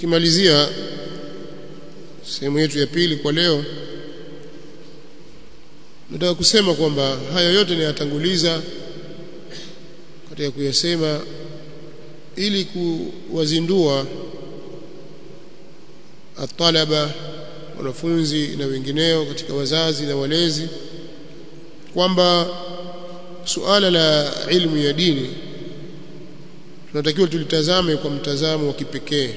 tukimalizia sehemu yetu ya pili kwa leo nataka kusema kwamba haya yote niyatanguliza katika kuyasema ili kuwazindua atalaba wanafunzi na wengineo katika wazazi na walezi kwamba suala la ilmu ya dini tunatakiwa tulitazame kwa mtazamo wa kipekee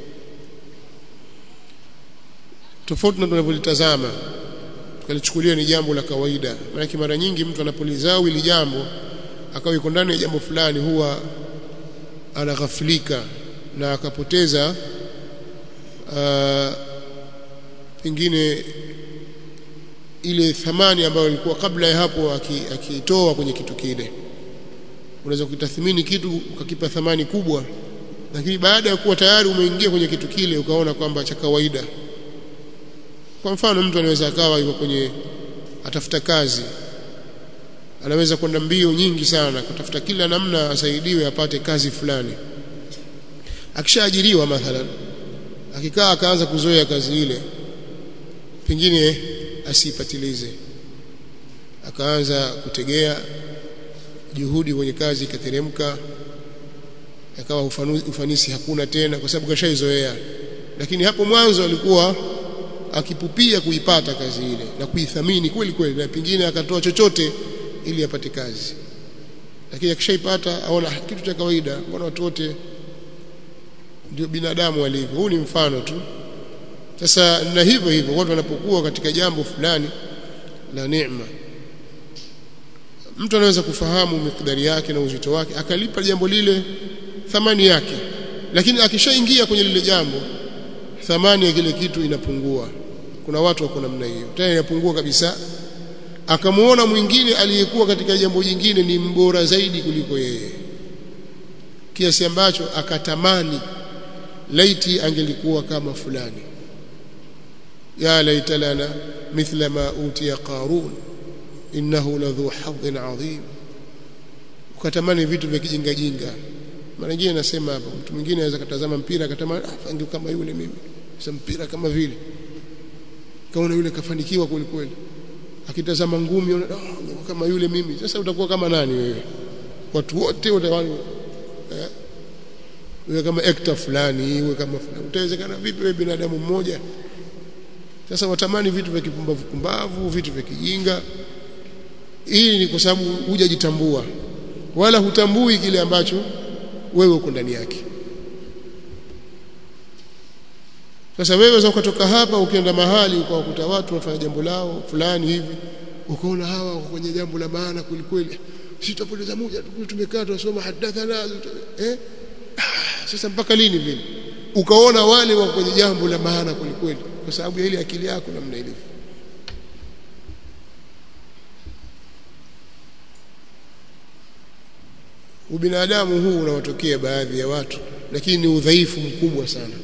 tofauti na tunavyolitazama tukalichukulia ni jambo la kawaida maana mara nyingi mtu anapolizao ili jambo akawa yuko ndani ya jambo fulani huwa anaghafilika na akapoteza uh, pengine ile thamani ambayo ilikuwa kabla ya hapo akiitoa aki kwenye kitu kile unaweza kutathmini kitu ukakipa thamani kubwa lakini baada ya kuwa tayari umeingia kwenye kitu kile ukaona kwamba cha kawaida kwa mfano mtu anaweza akawa yuko kwenye atafuta kazi anaweza kwenda mbio nyingi sana kutafuta kila namna asaidiwe apate kazi fulani akishaajiriwa mathalan akikaa akaanza kuzoea kazi ile pengine asipatilize akaanza kutegea juhudi kwenye kazi ikateremka akawa ufanisi hakuna tena kwa sababu kashaizoea lakini hapo mwanzo alikuwa akipupia kuipata kazi ile na kuithamini kweli kweli na pengine akatoa chochote ili apate kazi lakini akishaipata aona kitu cha kawaida mbona watu wote ndio binadamu walivyo huu ni mfano tu sasa na hivyo hivyo watu wanapokuwa katika jambo fulani la neema mtu anaweza kufahamu mikdari yake na uzito wake akalipa jambo lile thamani yake lakini akishaingia kwenye lile jambo thamani ya kile kitu inapungua kuna watu wako namna hiyo tena inapungua kabisa akamuona mwingine aliyekuwa katika jambo jingine ni mbora zaidi kuliko yeye kiasi ambacho akatamani laiti angelikuwa kama fulani ya laita lana mithla ma utiya qarun innahu ladhu hadhin adhim ukatamani vitu vya kijinga jinga mara nyingine nasema hapa mtu mwingine anaweza katazama mpira akatamani ah kama yule mimi sasa mpira kama vile kaona yule kafanikiwa kweli kweli akitazama ngumi oh, kama yule mimi sasa utakuwa kama nani wewe watu wote utakuwa eh, wewe kama actor fulani wewe kama fulani utawezekana vipi wewe binadamu mmoja sasa watamani vitu vya kipumbavu pumbavu vitu vya kijinga hii ni kwa sababu hujajitambua wala hutambui kile ambacho wewe uko ndani yake sasa wewe za ukatoka hapa ukienda mahali ukawakuta watu wanafanya jambo lao fulani hivi ukaona hawa wako kwenye jambo la maana kulikweli sisi tutapoteza muda tumekaa tunasoma hadathana eh sasa mpaka lini vile ukaona wale wako kwenye jambo la maana kulikweli kwa sababu ya ile akili yako namna ilivyo ubinadamu huu unawatokea baadhi ya watu lakini ni udhaifu mkubwa sana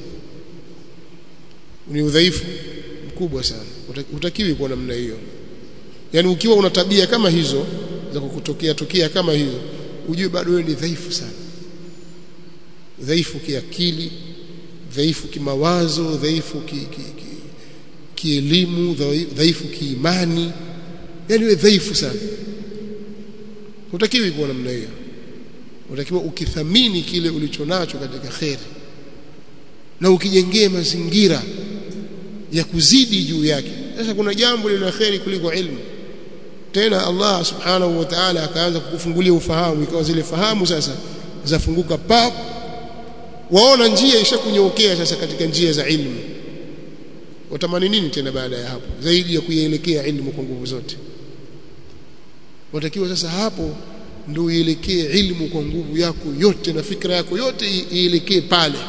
ni udhaifu mkubwa sana utakiwi kwa namna hiyo yani ukiwa una tabia kama hizo za kukutokea tokea kama hizo ujue bado wewe ni dhaifu sana dhaifu kiakili dhaifu kimawazo dhaifu ki, ki, ki, kielimu dhaifu kiimani yani wewe dhaifu sana utakiwi kuwa namna hiyo utakiwa ukithamini kile ulichonacho katika kheri na ukijengee mazingira ya kuzidi juu yake sasa kuna jambo lina kheri kuliko ilmu tena Allah subhanahu wa ta'ala akaanza kukufungulia ufahamu ikawa zile fahamu sasa zafunguka pap waona njia ishakunyookea sasa katika njia za ilmu watamani nini tena baada ya hapo zaidi ya kuielekea ilmu kwa nguvu zote watakiwa sasa hapo ndio uielekee ilmu kwa nguvu yako yote na fikra yako yote ielekee pale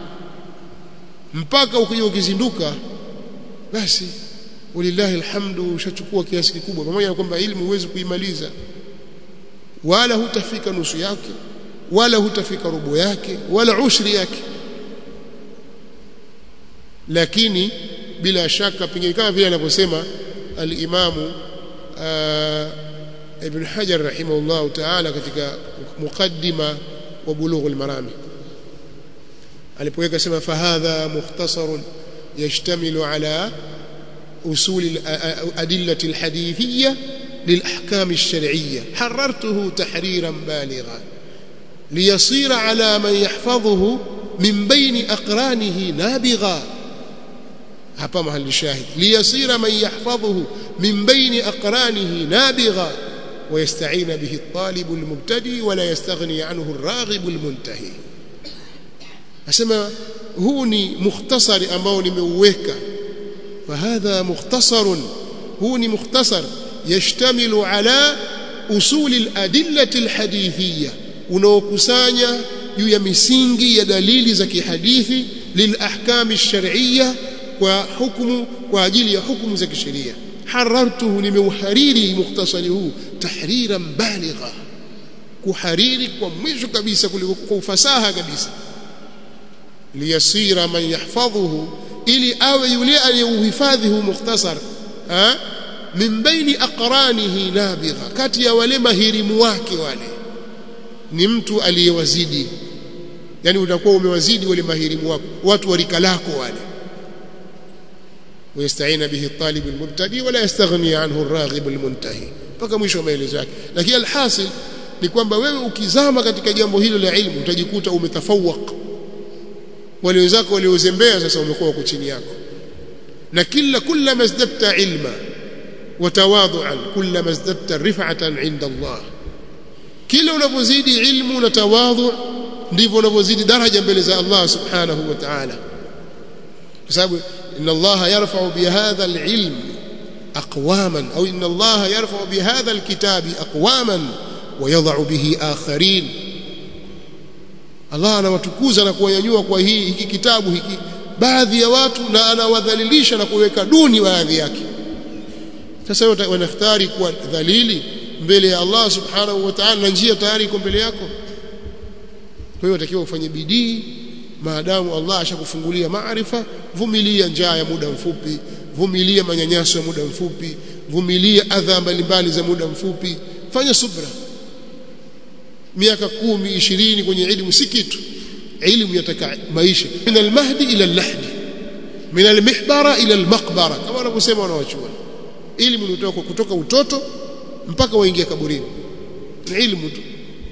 mpaka ukija ukizinduka basi walillahi alhamdu ushachukua kiasi kikubwa pamoja na kwamba ilmu huwezi kuimaliza wala hutafika nusu yake wala hutafika robo yake wala ushri yake lakini bila shaka pengine kama vile anavyosema al-Imamu Ibn Hajar rahimahullah ta'ala katika mukaddima wa Bulughul Marami alipoweka sema fahadha mukhtasarun yashtamilu ala usul الأدلة الحديثية للأحكام الشرعية حررته تحريرا بالغا ليصير على من يحفظه من بين أقرانه نابغا hapa mahali shahid liyasira man yahfadhuhu min baini aqranihi nabigha ويستعين به الطالب المبتدئ ولا يستغني عنه الراغب المنتهي asema huu ni mukhtasari ambao nimeuweka فهذا مختصر هو ni mukhtasar yashtamilu ala usul al-adillah al-hadithiyya unaokusanya juu ya misingi ya dalili za kihadithi lilahkam ash-shar'iyya kwa hukumu kwa ajili ya hukumu za kisheria harartuhu nimeuhariri mukhtasari huu tahriran baligha kuhariri kwa mwisho kabisa kuliko kwa ufasaha kabisa liyasira man yahfadhuhu ili awe yule aliyeuhifadhi huu mukhtasar min baini aqranihi nabigha kati ya wale mahirimu wake wale ni mtu aliyewazidi yani utakuwa umewazidi wale mahirimu wako watu wa rika lako wale ويستعين به الطالب المبتدئ ولا يستغني عنه الراغب المنتهي mpaka mwisho wa maelezo yake lakini alhasil ni kwamba wewe ukizama katika jambo hilo la ilmu utajikuta umetafawaq wale wenzako waliozembea sasa umekuwa wako chini yako na kila kullama izdadta ilma watawadhuan kullama izdadta rif'atan 'inda Allah kila unapozidi ilmu na tawadhu ndivyo unapozidi daraja mbele za Allah subhanahu wa ta'ala kwa sababu inna Allah yarfa'u bihadha al-ilm aqwaman au inna Allah yarfa'u bihadha al-kitabi aqwaman wa yadh'u bihi akharin Allah anawatukuza na kuwanyanyua kwa hii hiki kitabu hiki baadhi ya watu na anawadhalilisha na kuweka duni baadhi yake sasa wewe wanakhtari kuwa dhalili mbele ya Allah subhanahu wa ta'ala na njia tayari iko mbele yako kwa hiyo unatakiwa ufanye bidii maadamu Allah ashakufungulia maarifa vumilia njaa ya muda mfupi vumilia manyanyaso ya muda mfupi vumilia adha mbalimbali za muda mfupi fanya subra miaka kumi ishirini kwenye elimu si kitu elimu yataka maisha min almahdi ila allahdi min almihbara ila almaqbara kama wanavyosema wanawachuoni elimu ni kutoka kutoka utoto mpaka waingia kaburini ni elimu tu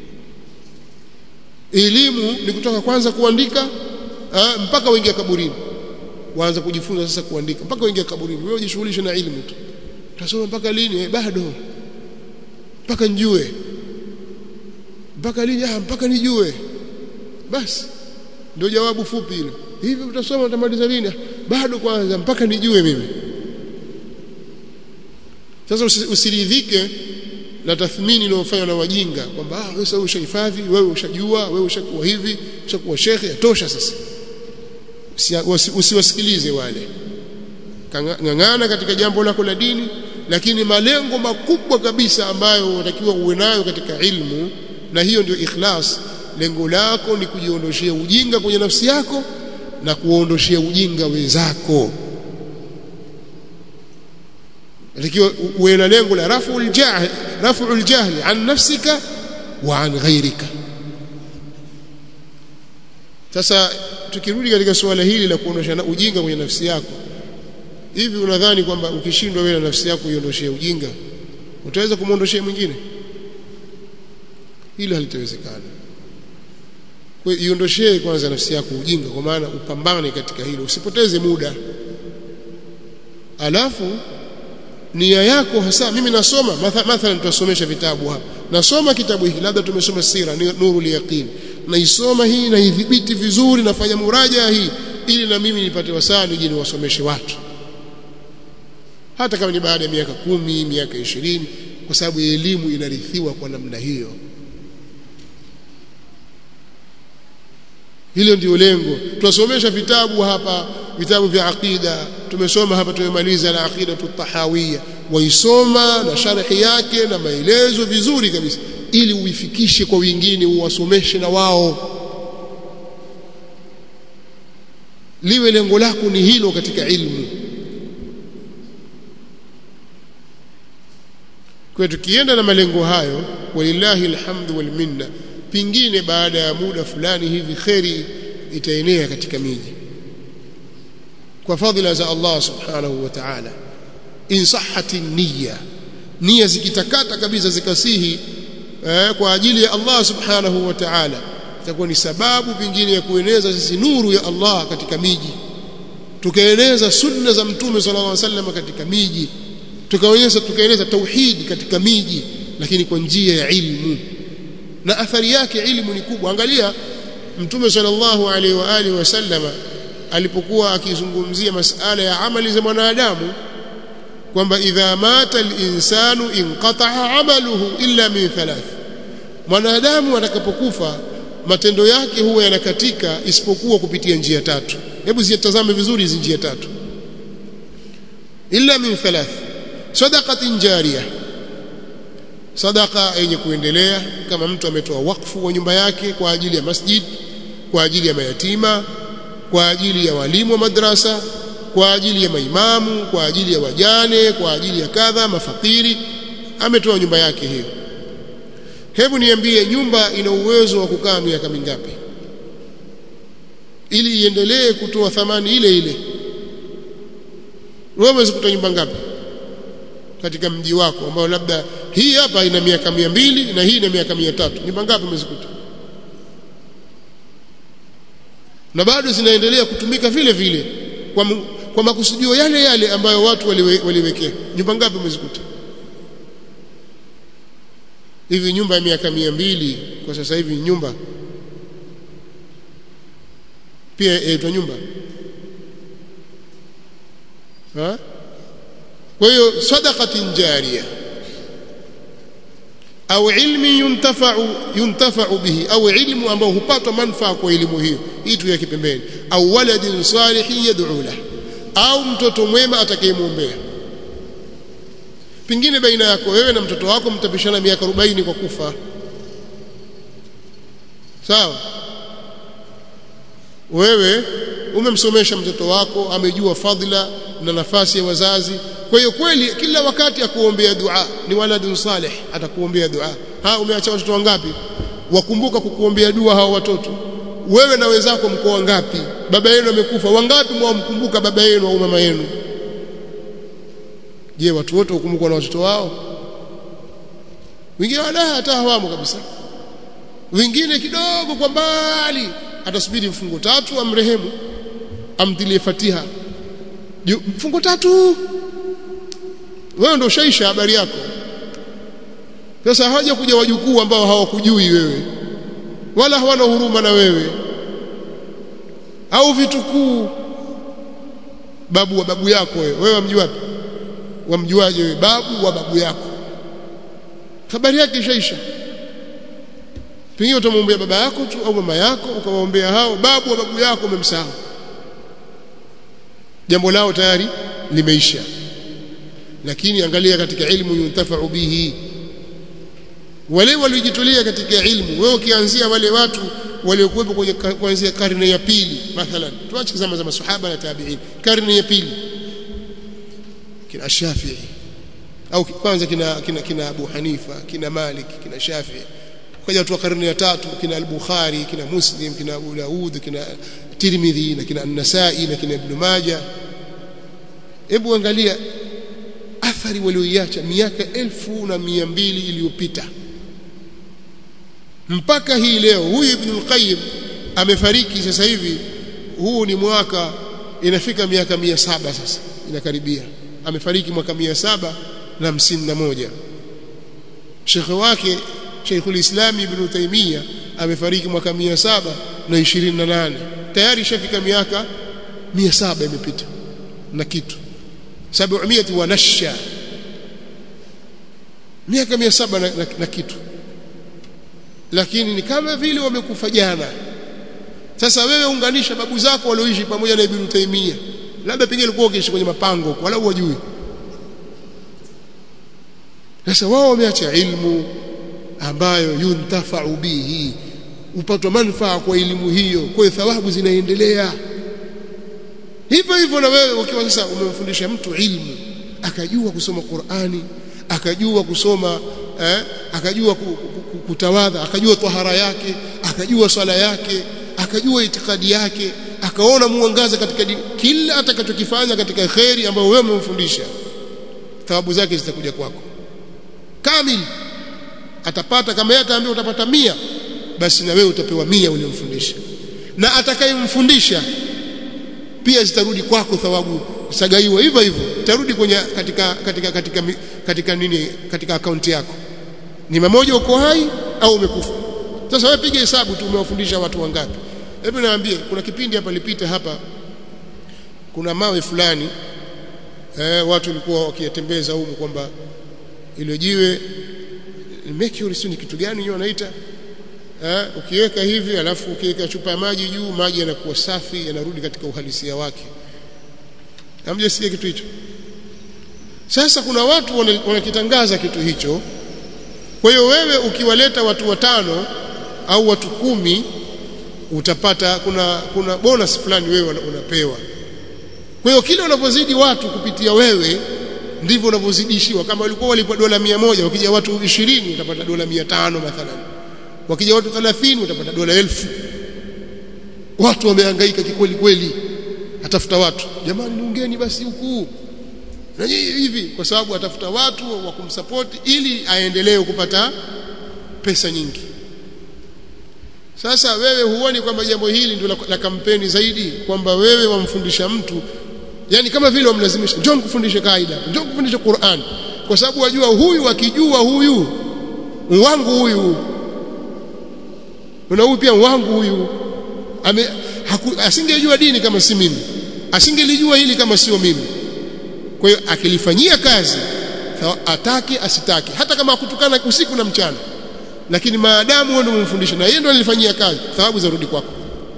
elimu ni kutoka kwanza kuandika aa, mpaka waingia kaburini waanza kujifunza sasa kuandika mpaka waingia kaburini wewe ujishughulishe na elimu tu utasoma mpaka lini eh, bado mpaka njue mpaka lini ah mpaka nijue basi ndio jawabu fupi hilo hivi utasoma utamaliza lini bado kwanza mpaka nijue mimi sasa usiridhike na tathmini inayofanywa na wajinga kwamba ah wewe sasa ushahifadhi wewe ushajua wewe ushakuwa hivi ushakuwa shekhe yatosha sasa usiwasikilize wale ngangana katika jambo lako la dini lakini malengo makubwa kabisa ambayo unatakiwa uwe nayo katika ilmu na hiyo ndio ikhlas lengo lako ni kujiondoshia ujinga kwenye nafsi yako na kuondoshia ujinga wenzako unatakiwa uwe na lengo la raf'ul jahl raf'ul jahli an nafsika wa an ghairika sasa tukirudi katika suala hili la kuondosha ujinga kwenye nafsi yako hivi unadhani kwamba ukishindwa wewe na nafsi yako uiondoshie ujinga utaweza kumwondoshia mwingine hilo halitawezekana kwa hiyo iondoshee kwanza nafsi yako ujinga kwa maana upambane katika hilo usipoteze muda alafu nia yako hasa mimi nasoma mathalan tutasomesha vitabu hapa nasoma kitabu hiki labda tumesoma sira nurul yaqin naisoma hii na idhibiti vizuri nafanya muraja hii ili na mimi nipate wasaa nije niwasomeshe watu hata kama ni baada ya miaka kumi miaka ishirini kwa sababu elimu inarithiwa kwa namna hiyo hilo ndio lengo tunasomesha vitabu hapa vitabu vya aqida tumesoma hapa tumemaliza la aqida tahawiyya waisoma na sharhi yake na maelezo vizuri kabisa ili uifikishe kwa wengine uwasomeshe na wao liwe lengo lako ni hilo katika ilmu kwa tukienda na malengo hayo walillahi alhamdu wal minna pingine baada ya muda fulani hivi kheri itaenea katika miji kwa fadhila za Allah subhanahu wa ta'ala in sahhati niyya nia zikitakata kabisa zikasihi eh, kwa ajili ya Allah subhanahu wa ta'ala itakuwa ni sababu pingine ya kueneza sisi nuru ya Allah katika miji tukaeneza sunna za mtume sallallahu alaihi wasallam katika miji tukaonyesha tukaeneza tauhid katika miji lakini kwa njia ya ilmu na athari yake ilmu ni kubwa angalia mtume sallallahu alaihi wa alihi wasallama alipokuwa akizungumzia masala ya amali za mwanadamu kwamba idha mata al-insanu inqata'a amaluhu illa min thalath mwanadamu atakapokufa matendo yake huwa yanakatika isipokuwa kupitia njia tatu hebu zitazame vizuri hizi njia tatu illa min thalath sadaqatin jariyah sadaka yenye kuendelea kama mtu ametoa wakfu wa nyumba yake kwa ajili ya masjid kwa ajili ya mayatima kwa ajili ya walimu wa madrasa kwa ajili ya maimamu kwa ajili ya wajane kwa ajili ya kadha mafakiri ametoa nyumba yake hiyo hebu niambie nyumba ina uwezo wa kukaa miaka mingapi ili iendelee kutoa thamani ile ile wewe unaweza kutoa nyumba ngapi katika mji wako ambao labda hii hapa ina miaka mia mbili na hii ina miaka mia tatu nyumba ngapi umezikuta na bado zinaendelea kutumika vile vile kwa, kwa makusudio yale yale ambayo watu waliwe, waliwekea nyumba ngapi umezikuta hivi nyumba ya miaka mia mbili kwa sasa hivi nyumba pia yaitwa nyumba ha? kwa hiyo sadaqatin jariya au ilmi yuntafa'u yuntafa'u bihi au ilmu ambao hupatwa manufaa kwa elimu hiyo hii tu ya kipembeni au waladin salihin yad'u lahu au mtoto mwema atakayemwombea pingine baina yako wewe na mtoto wako mtapishana miaka 40 kwa kufa sawa wewe umemsomesha mtoto wako amejua fadhila na nafasi ya wazazi kwa hiyo kweli kila wakati akuombea dua ni waladun salih atakuombea dua ha umeacha watoto wangapi wakumbuka kukuombea dua hao watoto wewe na wenzako mko wangapi baba yenu amekufa wangapi mwamkumbuka baba yenu au mama yenu je watu wote hukumbukwa na watoto wao wengine wala hata hawamo kabisa wengine kidogo kwa mbali atasubiri mfungo tatu amrehemu amtilie fatiha mfungo tatu wewe ndio shaisha habari yako sasa hawaja kuja wajukuu ambao hawakujui wewe wala hawana huruma na wewe au vitukuu babu wa babu yako wewe wewe wamjua wapi wamjuaje wewe babu wa babu yako habari yake ishaisha pengine utamwombea baba yako tu au mama yako ukamwombea hao babu wa babu yako umemsahau jambo lao tayari limeisha lakini angalia katika ilmu yuntafa'u bihi wale waliojitolea katika ilmu wewe ukianzia wale watu waliokuwepo kwenye kuanzia karne ya pili mathalan tuache zama za masahaba na tabi'in karne ya pili kina Shafi'i au kwanza kina kina, kina Abu Hanifa kina Malik kina Shafi'i kaja watu wa karne ya tatu kina al-Bukhari kina Muslim kina Abu Daud kina Tirmidhi na kina An-Nasa'i na kina Ibn Majah hebu angalia athari walioiacha miaka elfu na mia mbili iliyopita mpaka hii leo huyu Ibn al-Qayyim amefariki sasa hivi huu ni mwaka inafika miaka mia saba sasa inakaribia amefariki mwaka mia saba na hamsini na moja shekhe wake Sheikhul Islam Ibn Taymiyyah amefariki mwaka mia saba na ishirini na nane tayari ishafika miaka mia saba imepita na kitu sab'umiyati wa nasha miaka mia saba na, na, na kitu lakini ni kama vile wamekufa jana sasa wewe unganisha babu zako walioishi pamoja na Ibn Taymiyyah labda pengine ulikuwa ukiishi kwenye mapango wala hujui sasa wao wameacha ilmu ambayo yuntafa'u bihi upatwa manufaa kwa elimu hiyo kwa hiyo thawabu zinaendelea hivyo hivyo na wewe ukiwa sasa umemfundisha mtu ilmu akajua kusoma Qur'ani akajua kusoma eh, akajua kutawadha akajua tahara yake akajua swala yake akajua itikadi yake akaona muangaza katika dini kila atakachokifanya katika khairi ambayo wewe umemfundisha thawabu zake zitakuja kwako kamili atapata kama yeye ataambiwa utapata mia basi na wewe utapewa mia uliyomfundisha na atakayemfundisha pia zitarudi kwako thawabu sagaiwa hivyo hivyo itarudi kwenye katika katika katika katika nini katika akaunti yako ni mmoja uko hai au umekufa sasa wewe piga hesabu tu umewafundisha watu wangapi hebu niambie kuna kipindi hapa lipita hapa kuna mawe fulani eh, watu walikuwa wakiyatembeza huko kwamba ile jiwe mercury sio ni kitu gani hiyo wanaita eh, ukiweka hivi alafu ukiweka chupa ya maji juu maji yanakuwa safi yanarudi katika uhalisia wake hamjasikia kitu hicho sasa kuna watu wanakitangaza kitu hicho kwa hiyo wewe ukiwaleta watu watano au watu kumi utapata kuna kuna bonus fulani wewe unapewa kwa hiyo kile unapozidi watu kupitia wewe ndivyo unavyozidishiwa kama walikuwa walipwa dola mia moja wakija watu ishirini utapata dola mia tano mathalan wakija watu 30 utapata dola elfu watu wamehangaika kikweli kweli atafuta watu jamani niungeni basi huku na hivi kwa sababu atafuta watu wa kumsapoti ili aendelee kupata pesa nyingi sasa wewe huoni kwamba jambo hili ndio la, la kampeni zaidi kwamba wewe wamfundisha mtu yani kama vile wamlazimisha njoo kufundisha kaida njoo kufundisha Qur'an kwa sababu wajua huyu akijua huyu wangu huyu na huyu pia wangu huyu ame asingejua dini kama si mimi asingelijua hili kama sio mimi kwa hiyo akilifanyia kazi atake asitake hata kama akutukana usiku na mchana lakini maadamu wewe ndio umemfundisha na yeye ndio alifanyia kazi thawabu zarudi kwako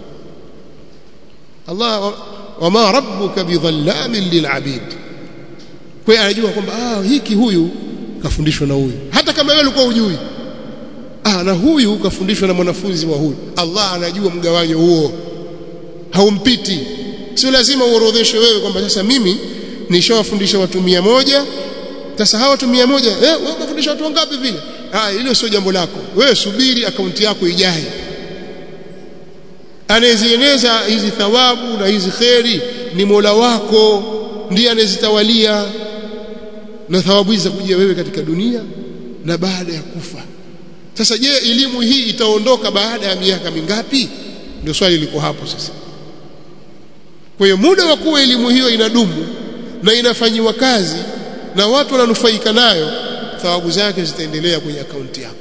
Allah wama rabbuka bidhallamin lilabid kwa hiyo anajua kwamba ah hiki huyu kafundishwa na huyu hata kama wewe ulikuwa hujui ah na huyu kafundishwa na mwanafunzi wa huyu Allah anajua mgawanyo huo haumpiti sio lazima uorodheshe wewe kwamba sasa mimi nishawafundisha watu mia moja sasa hawa watu mia moja eh wewe umefundisha watu wangapi vile ah hilo sio jambo lako wewe subiri akaunti yako ijae anayezieneza hizi thawabu na hizi kheri ni Mola wako ndiye anayezitawalia na thawabu hizi zakujia wewe katika dunia na baada ya kufa sasa je elimu hii itaondoka baada ya miaka mingapi ndio swali liko hapo sasa kwa hiyo muda wa kuwa elimu hiyo inadumu na inafanyiwa kazi na watu wananufaika nayo thawabu zake zitaendelea kwenye akaunti yako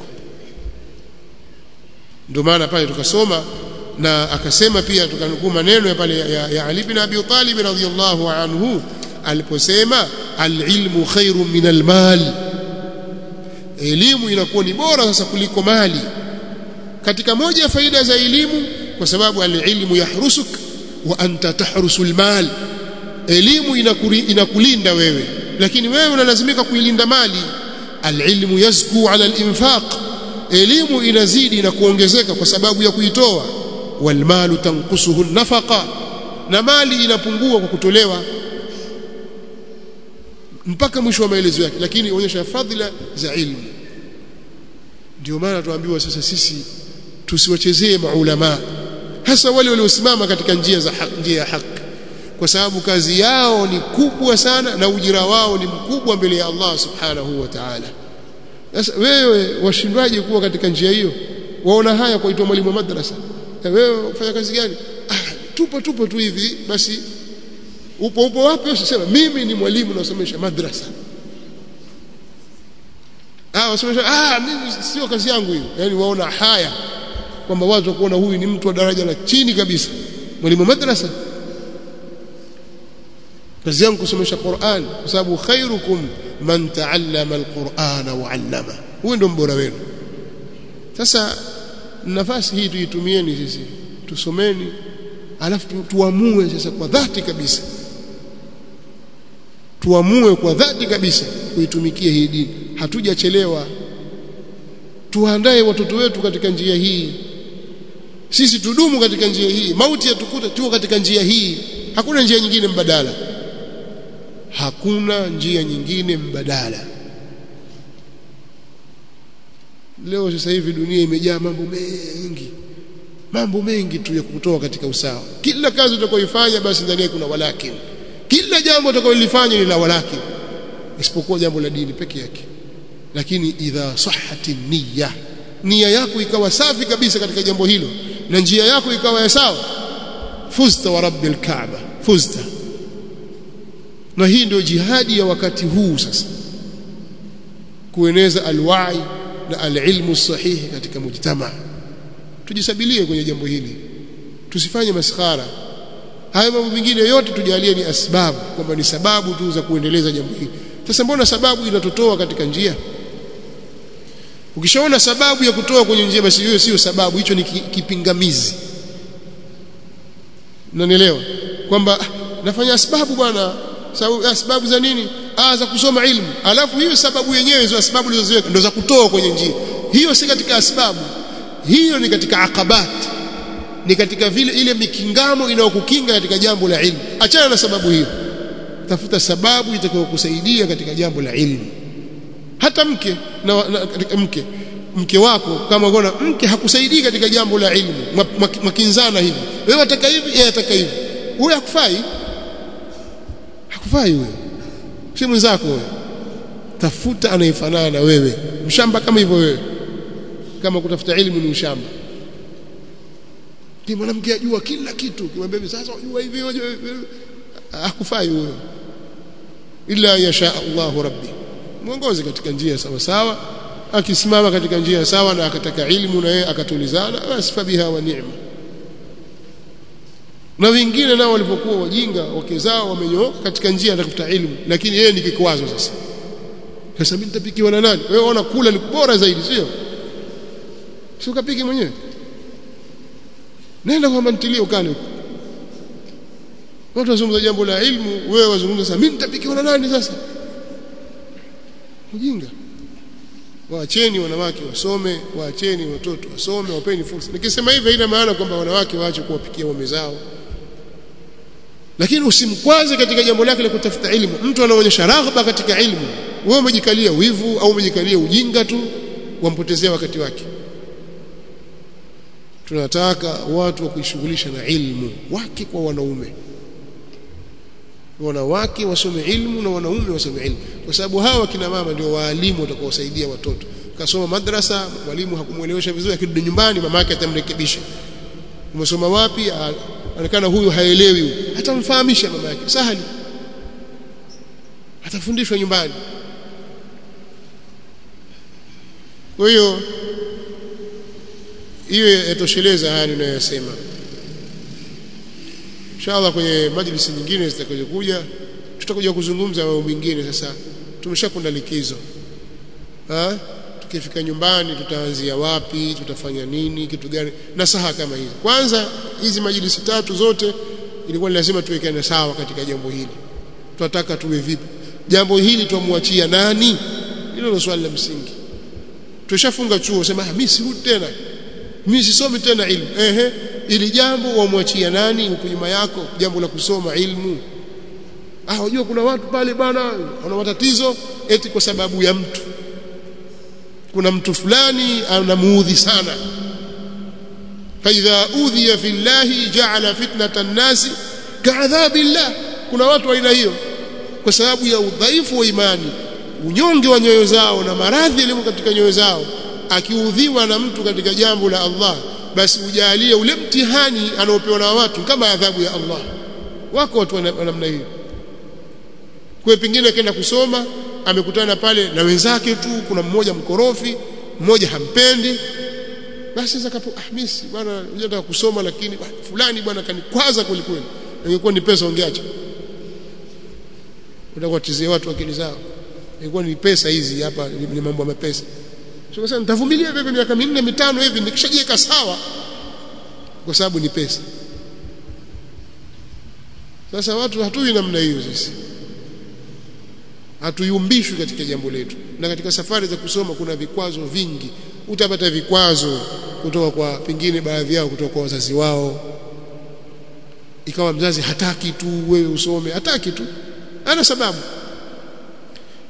ndio maana pale tukasoma na akasema pia tukanukuu maneno ya pale ya, ya Ali bin Abi Talib radhiyallahu anhu aliposema alilmu khairu min almal elimu inakuwa ni bora sasa kuliko mali katika moja ya faida za elimu kwa sababu alilmu yahrusuk wa anta tahrusu almal elimu inakuri, inakulinda wewe lakini wewe unalazimika kuilinda mali alilmu yazku ala alinfaq elimu inazidi na kuongezeka kwa sababu ya kuitoa walmalu tanqusuhu nafaqa na mali inapungua kwa kutolewa mpaka mwisho wa maelezo yake lakini onyesha fadhila za ilmu ndio maana tuambiwa sasa sisi tusiwachezee maulama hasa wale waliosimama katika njia za haki, njia ya haki kwa sababu kazi yao ni kubwa sana na ujira wao ni mkubwa mbele ya Allah subhanahu wa ta'ala sasa wewe washindwaje kuwa katika njia hiyo waona haya kuitwa mwalimu wa madrasa na wewe ufanya kazi gani ah tupo tupo tu hivi basi upo upo wapi usisema mimi ni mwalimu nasomesha madrasa ah wasomesha ah mimi sio kazi yangu hiyo yani waona haya kwamba watu kuona huyu ni mtu wa daraja la chini kabisa mwalimu madrasa kazi yangu kusomesha Qur'an kwa sababu khairukum man ta'allama al-Qur'ana wa 'allama huyo ndio mbora wenu sasa nafasi hii tuitumieni sisi tusomeni alafu tu, tuamue sasa kwa dhati kabisa tuamue kwa dhati kabisa kuitumikia hii dini hatujachelewa tuandae watoto wetu katika njia hii sisi tudumu katika njia hii mauti yatukuta tuko katika njia hii hakuna njia nyingine mbadala hakuna njia nyingine mbadala leo sasa hivi dunia imejaa mambo mengi mambo mengi tu ya kutoa katika usawa kila kazi utakayoifanya basi ndani yake kuna walakin kila jambo utakalolifanya ni la walakin isipokuwa jambo la dini peke yake lakini idha sahhati niyya nia yako ikawa safi kabisa katika jambo hilo na njia yako ikawa ya sawa fuzta wa rabbil kaaba fuzta na hii ndio jihadi ya wakati huu sasa kueneza alwai na alilmu sahihi katika mujtama tujisabilie kwenye jambo hili tusifanye maskhara haya mambo mengine yote tujalie ni asbabu kwamba ni sababu tu za kuendeleza jambo hili sasa mbona sababu inatotoa katika njia ukishaona sababu ya kutoa kwenye njia basi hiyo sio sababu hicho ni kipingamizi unanielewa kwamba nafanya sababu bwana sababu za nini ah za kusoma ilmu alafu hiyo sababu yenyewe hizo sababu ulizoziweka ndo za kutoa kwenye njia hiyo si katika sababu hiyo ni katika akabat ni katika vile ile mikingamo inayokukinga katika jambo la ilmu achana na sababu hiyo tafuta sababu itakayokusaidia katika jambo la ilmu hata mke na, na katika mke mke wako kama unaona mke hakusaidii katika jambo la ilmu makinzana hivi wewe unataka hivi yeye ataka hivi huyo hakufai hakufai huyo si mwenzako wewe tafuta anayefanana na wewe mshamba kama hivyo wewe kama kutafuta elimu ni ushamba ni mwanamke ajua kila kitu kimwambia sasa unajua hivi hakufai huyo illa yasha Allahu rabbi mwongoze katika njia sawa sawa akisimama katika njia sawa na akataka ilmu na yeye akatulizana basi fabiha wa ni'ma na wengine nao walipokuwa wajinga wake zao wamenyooka katika njia ya kutafuta ilmu lakini yeye ni kikwazo sasa sasa mimi nitapikiwa na nani wewe unaona kula ni bora zaidi sio sio kapiki mwenyewe nenda kwa mantilio ukale huko watu wazungumza jambo la ilmu wewe wazungumza sasa mimi nitapikiwa na nani sasa ujinga waacheni wanawake wasome waacheni watoto wasome wapeni fursa nikisema hivi haina maana kwamba wanawake waache kuwapikia waume zao lakini usimkwaze katika jambo lake la kutafuta ilmu mtu anaonyesha raghba katika ilmu wewe umejikalia wivu au umejikalia ujinga tu wampotezea wakati wake tunataka watu wa kuishughulisha na ilmu wake kwa wanaume wanawake wasome ilmu na wanaume wasome ilmu kwa sababu hawa kina mama ndio waalimu watakaosaidia watoto kasoma madrasa mwalimu hakumuelewesha vizuri akirudi nyumbani mama yake atamrekebisha umesoma wapi anaonekana huyu haelewi atamfahamisha mama yake sahali atafundishwa nyumbani kwa hiyo hiyo yatosheleza haya ninayosema inshallah kwenye majlisi nyingine zitakazokuja tutakuja kuzungumza mambo mengine sasa tumeshakwenda likizo ha? tukifika nyumbani tutaanzia wapi tutafanya nini kitu gani nasaha kama hizi kwanza hizi majlisi tatu zote ilikuwa ni lazima tuwekane sawa katika jambo hili tunataka tuwe vipi jambo hili tumwachia nani hilo ndio swali la msingi tushafunga chuo sema mimi sirudi tena mimi sisomi tena ilmu ehe ili jambo wamwachia nani huko nyuma yako jambo la kusoma ilmu ah unajua kuna watu pale bana wana matatizo eti kwa sababu ya mtu kuna mtu fulani anamuudhi sana faidha udhiya fillahi ja'ala fitnata an-nasi ka'adhabillah kuna watu aina hiyo kwa sababu ya udhaifu wa imani unyonge wa nyoyo zao na maradhi yaliyo katika nyoyo zao akiudhiwa na mtu katika jambo la Allah basi ujalie ule mtihani anaopewa na watu kama adhabu ya Allah wako watu wa namna hiyo kwa pengine akaenda kusoma amekutana pale na wenzake tu kuna mmoja mkorofi mmoja hampendi basi sasa kapo ah mimi bwana nataka kusoma lakini bah, fulani bwana kanikwaza kweli kweli ingekuwa ni pesa ungeacha utakuwa tizie watu akili zao ingekuwa ni pesa hizi hapa ni mambo ya pesa sio sasa nitavumilia vipi miaka minne mitano hivi nikishajiweka sawa kwa sababu ni pesa sasa watu hatui namna hiyo sisi hatuyumbishwi katika jambo letu na katika safari za kusoma kuna vikwazo vingi utapata vikwazo kutoka kwa pengine baadhi yao kutoka kwa wazazi wao ikawa mzazi hataki tu wewe usome hataki tu ana sababu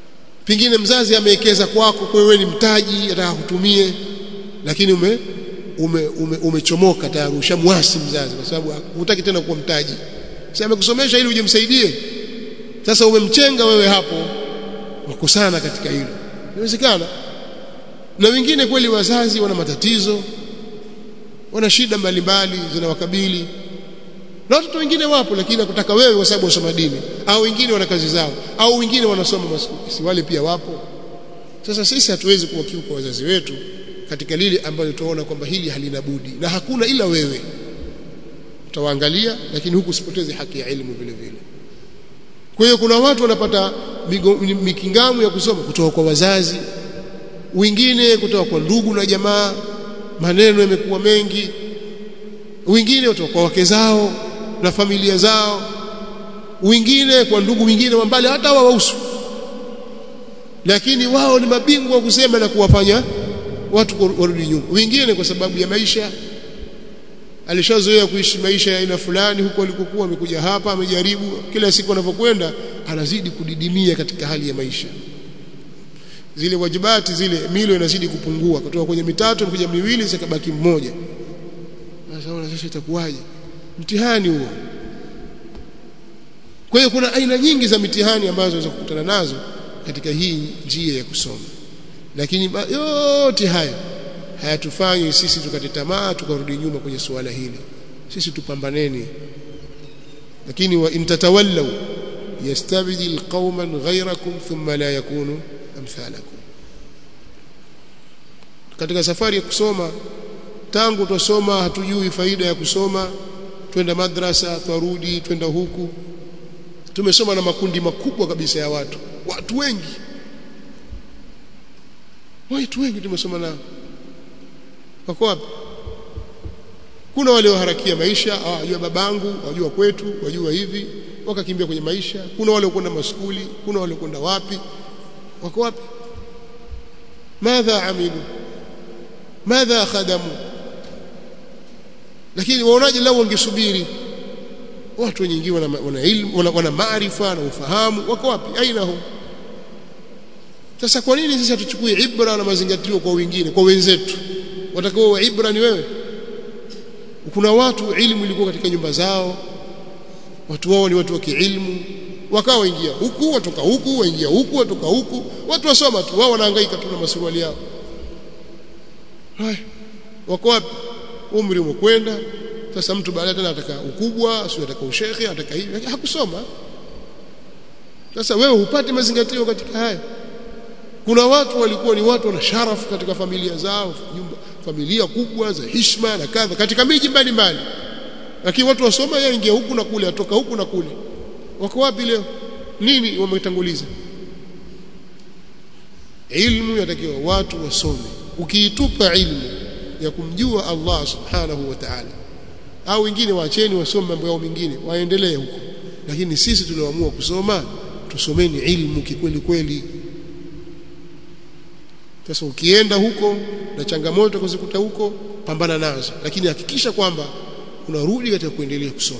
pengine mzazi amewekeza kwako kwa wewe ni mtaji ataka kutumie lakini ume ume, ume, umechomoka tayari ushamwasi mzazi kwa sababu hutaki tena kuwa mtaji sasa amekusomesha ili uje msaidie sasa umemchenga wewe hapo wakosana katika hilo inawezekana na wengine kweli wazazi wana matatizo wana shida mbalimbali zinawakabili na watoto wengine wapo lakini nakutaka wewe kwa sababu wasoma dini au wengine wana kazi zao au wengine wanasoma si wale pia wapo sasa sisi hatuwezi kuwakiuka wazazi wetu katika lile ambalo tunaona kwamba hili halina budi na hakuna ila wewe utawaangalia lakini huku usipoteze haki ya elimu vile vile kwa hiyo kuna watu wanapata mikingamu ya kusoma kutoka kwa wazazi wengine kutoka kwa ndugu na jamaa maneno yamekuwa mengi wengine kutoka kwa wake zao na familia zao wengine kwa ndugu wengine wa mbali hata hawahusu lakini wao ni mabingwa wa kusema na kuwafanya watu warudi nyuma wengine kwa sababu ya maisha alishazoea kuishi maisha ya aina fulani huko alikokuwa amekuja hapa amejaribu kila siku anavyokwenda anazidi kudidimia katika hali ya maisha zile wajibati zile milo inazidi kupungua kutoka kwenye mitatu kuja miwili zikabaki mmoja sasa ona sasa itakuwaje mtihani huo kwa hiyo kuna aina nyingi za mitihani ambazo unaweza kukutana nazo katika hii njia ya kusoma lakini yote haya hayatufanyi sisi tukate tamaa tukarudi nyuma kwenye suala hili sisi tupambaneni lakini wa intatawallaw yastabdil qauman ghayrakum thumma la yakunu amthalakum katika safari ya kusoma tangu tusoma hatujui faida ya kusoma twenda madrasa twarudi twenda huku tumesoma na makundi makubwa kabisa ya watu watu wengi watu wengi tumesoma nao wako wapi kuna wale waharakia maisha wajua babangu wajua kwetu wajua hivi wakakimbia kwenye maisha kuna wale kwenda maskuli kuna wale kwenda wapi wako wapi madha amilu madha khadamu lakini waonaje lao wangesubiri watu wengi wana, wana ilmu wana, wana maarifa na ufahamu wako wapi aina hum sasa kwa nini sisi hatuchukui ibra na mazingatio kwa wengine kwa wenzetu watakao wa ibra ni wewe kuna watu ilmu ilikuwa katika nyumba zao watu wao ni watu wa kiilmu wakawa waingia huku watoka huku waingia huku watoka huku watu wasoma tu wao wanahangaika tu na masuruali yao haya wako wapi umri umekwenda sasa mtu baadaye tena ataka ukubwa sio ataka ushekhe ataka hivi hakusoma sasa wewe hupati mazingatio katika haya kuna watu walikuwa ni watu wana sharafu katika familia zao nyumba familia kubwa za heshima na kadha katika miji mbalimbali lakini watu wasoma yeye ingia huku na kule atoka huku na kule wako wapi leo nini wametanguliza ilmu yatakiwa watu wasome ukiitupa ilmu ya kumjua Allah subhanahu wa ta'ala au wengine waacheni wasome mambo yao mengine waendelee huko lakini sisi tulioamua kusoma tusomeni ilmu kikweli kweli sasa ukienda huko na changamoto kuzikuta huko pambana nazo lakini hakikisha kwamba unarudi katika kuendelea kusoma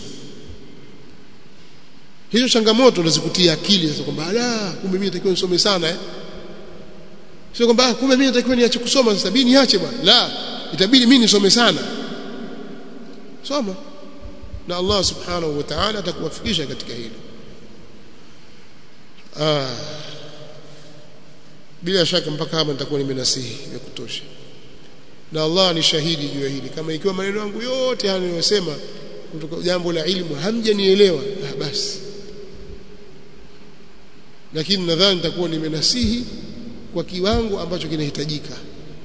hizo changamoto unazikutia akili sasa kwamba ala kumbe mimi natakiwa nisome sana eh sio kwamba kumbe mimi natakiwa niache kusoma sasa bini niache bwana la itabidi mimi nisome sana soma na Allah subhanahu wa ta'ala atakuwafikisha katika hilo ah bila shaka mpaka hapa nitakuwa nimenasihi ya kutosha na Allah ni shahidi juu ya hili kama ikiwa maneno yangu yote haya ninayosema kutoka jambo la ilmu hamjanielewa ah basi lakini nadhani nitakuwa nimenasihi kwa kiwango ambacho kinahitajika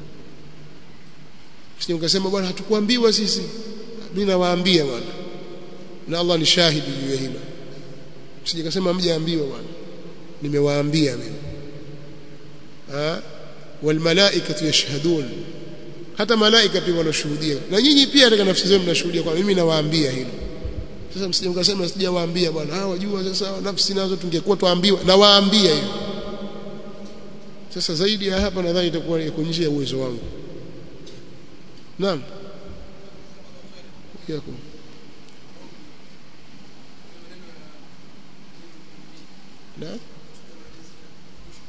sisi ukasema bwana hatukuambiwa sisi mimi nawaambia bwana na Allah ni shahidi juu ya hilo sije kasema mjaambiwa bwana nimewaambia mimi ha walmalaikatu yashhadun hata malaika pia wanashuhudia na nyinyi pia katika nafsi zenu mnashuhudia kwa mimi nawaambia hilo sasa msije mkasema sijawaambia bwana hawa wajua sasa nafsi nazo tungekuwa tuambiwa nawaambia hilo sasa zaidi ya hapa nadhani itakuwa iko nje ya uwezo wangu naam yakum naam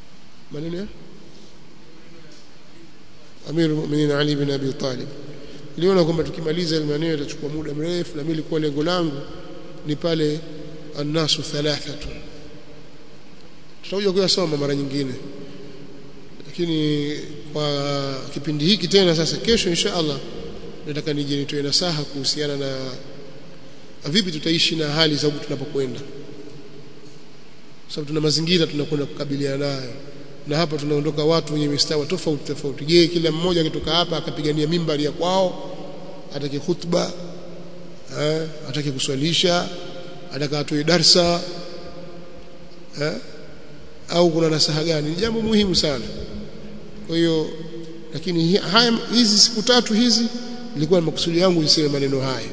maneno ya امير المؤمنين علي بن ابي طالب niliona kwamba tukimaliza ile maneno itachukua muda mrefu na mimi ilikuwa lengo langu ni pale annasu thalathatu tutakuja kuyasoma mara nyingine lakini kwa kipindi hiki tena sasa kesho insha Allah nataka nije nitoe nasaha kuhusiana na vipi tutaishi na hali za huku tunapokwenda sababu tuna mazingira tunakwenda kukabiliana nayo na hapa tunaondoka watu wenye mistawa tofauti tofauti je kila mmoja akitoka hapa akapigania mimbari ya kwao atake khutba eh atake kuswalisha ataka atoe darsa eh au kuna nasaha gani ni jambo muhimu sana kwa hiyo lakini haya hizi siku tatu hizi nilikuwa na makusudi yangu niseme maneno haya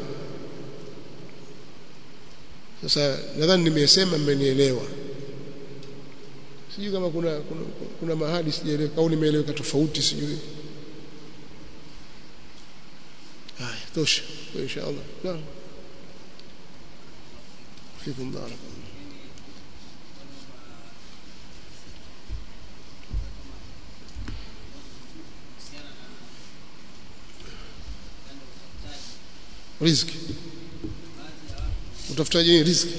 sasa nadhani nimesema mmenielewa sijui kama kuna kuna, kuna mahali sijaeleweka au nimeeleweka tofauti sijui haya tosha insha Allah naam fikum barakallah riziki utafutaje nini riziki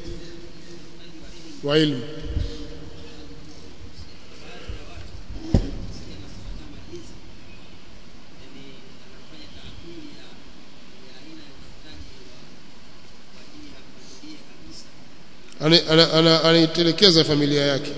wa ilmu anaitelekeza familia yake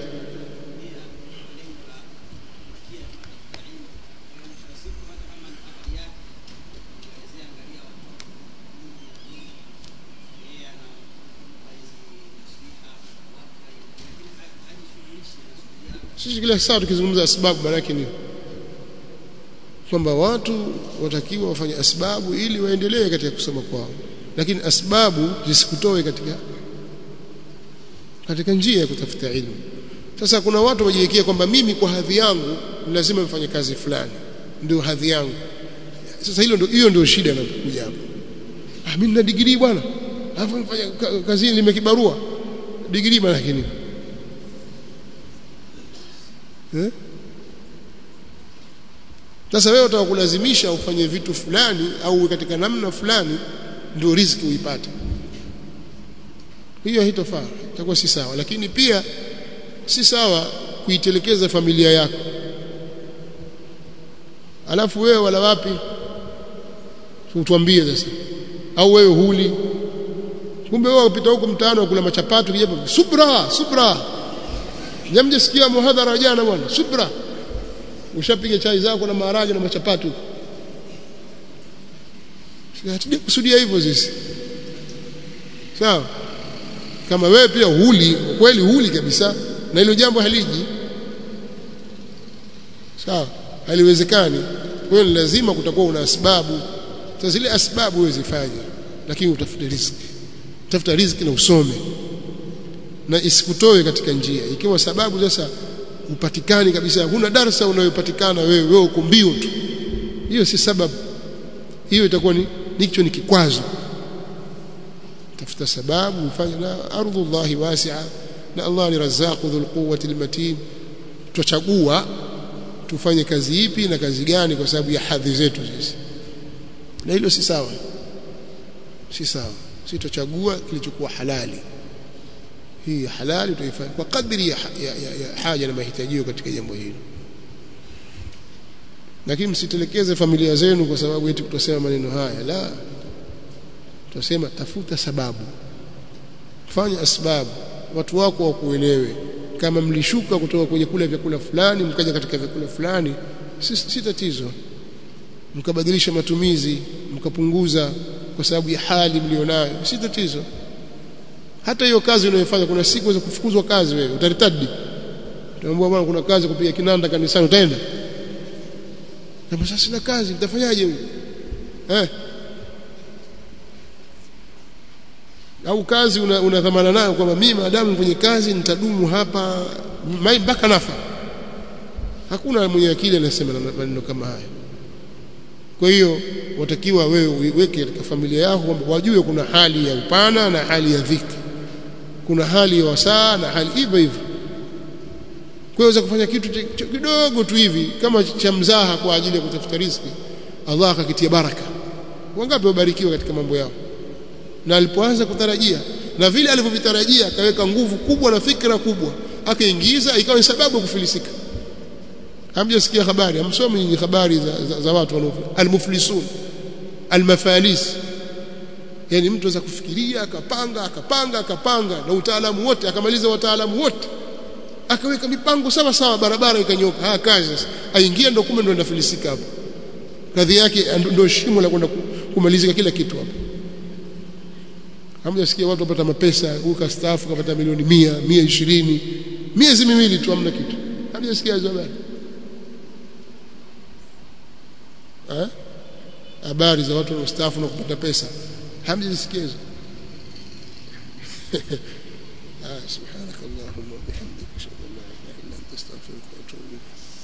sisi kila saa tukizungumza sababu maana yake ni kwamba watu watakiwa wafanye asbabu ili waendelee katika kusoma kwao lakini asbabu zisikutoe katika katika njia ya kutafuta ilmu sasa kuna watu wajiwekea kwamba mimi kwa hadhi yangu lazima nifanye kazi fulani ndio hadhi yangu sasa hilo ndio hiyo ndio shida inapokuja hapo ah mimi nina degree bwana alafu nifanye kazi limekibarua degree maana yake nini eh sasa wewe utakulazimisha ufanye vitu fulani au katika namna fulani ndio riziki uipate hiyo haitofaa itakuwa si sawa lakini pia si sawa kuitelekeza familia yako alafu wewe wala wapi utuambie sasa au wewe huli kumbe wewe upita huko mtaani kula machapato kijapo subra subra nyamjesikia muhadhara jana bwana subra ushapiga chai zako na maharage na machapato hatuje kusudia hivyo sisi sawa kama wewe pia huli kweli huli kabisa na hilo jambo haliji sawa haliwezekani kwa hiyo lazima kutakuwa una sababu sasa zile asbabu wewe zifanye lakini utafute riziki tafuta riziki na usome na isikutoe katika njia ikiwa sababu sasa upatikani kabisa huna darasa unayopatikana wewe wewe uko mbio tu hiyo si sababu hiyo itakuwa ni nicho ni kikwazo tafuta sababu ufanye na ardhullahi wasi'a na Allah ni razzaqu dhul quwwati almatin tuchagua tufanye kazi ipi na kazi gani kwa sababu ya hadhi zetu sisi na hilo si sawa si sawa si tuchagua kilichokuwa halali hii halali tuifanye kwa kadri ya, ya, ya, ya haja na mahitaji katika jambo hili lakini msitelekeze familia zenu kwa sababu eti kutosema maneno haya la tutasema tafuta sababu fanya asbabu watu wako wakuelewe kama mlishuka kutoka kwenye kula vyakula fulani mkaja katika vyakula fulani si, si tatizo mkabadilisha matumizi mkapunguza kwa sababu ya hali mlionayo si tatizo hata hiyo kazi unayofanya kuna siku za kufukuzwa kazi wewe utaritadi utaambiwa bwana kuna kazi kupiga kinanda kanisani utaenda kama sasa sina kazi nitafanyaje huyu eh au kazi una, una dhamana nayo kwamba mimi maadamu kwenye kazi nitadumu hapa mpaka nafa hakuna mwenye akili anasema maneno kama haya kwa hiyo watakiwa wewe uiweke katika familia yako kwamba wajue kuna hali ya upana na hali ya dhiki kuna hali ya wasaa na hali hivyo hivyo kwa hiyo kufanya kitu kidogo tu hivi kama cha mzaha kwa ajili ya kutafuta riziki Allah akakitia baraka wangapi wabarikiwa katika mambo yao na alipoanza kutarajia na vile alivyovitarajia akaweka nguvu kubwa na fikra kubwa akaingiza ikawa ni sababu ya kufilisika hamjasikia habari hamsomi nyinyi habari za, za, za watu wanaofanya almuflisun almafalis yani mtu aweza kufikiria akapanga akapanga akapanga na utaalamu wote akamaliza wataalamu wote akaweka mipango sawa sawa barabara ikanyoka haya kazi sasa aingia ndo kumbe ndo ndafilisika hapo kadhi yake ndio shimo la kwenda kumalizika kila kitu hapo hamjasikia watu wapata mapesa huko staafu kapata milioni mia mia ishirini miezi miwili tu hamna kitu hamjasikia hizo habari habari za watu wanaostaafu na kupata pesa hamjasikia hizo سبحانك اللهم وبحمدك اشهد ان لا اله الا انت استغفرك واتوب اليك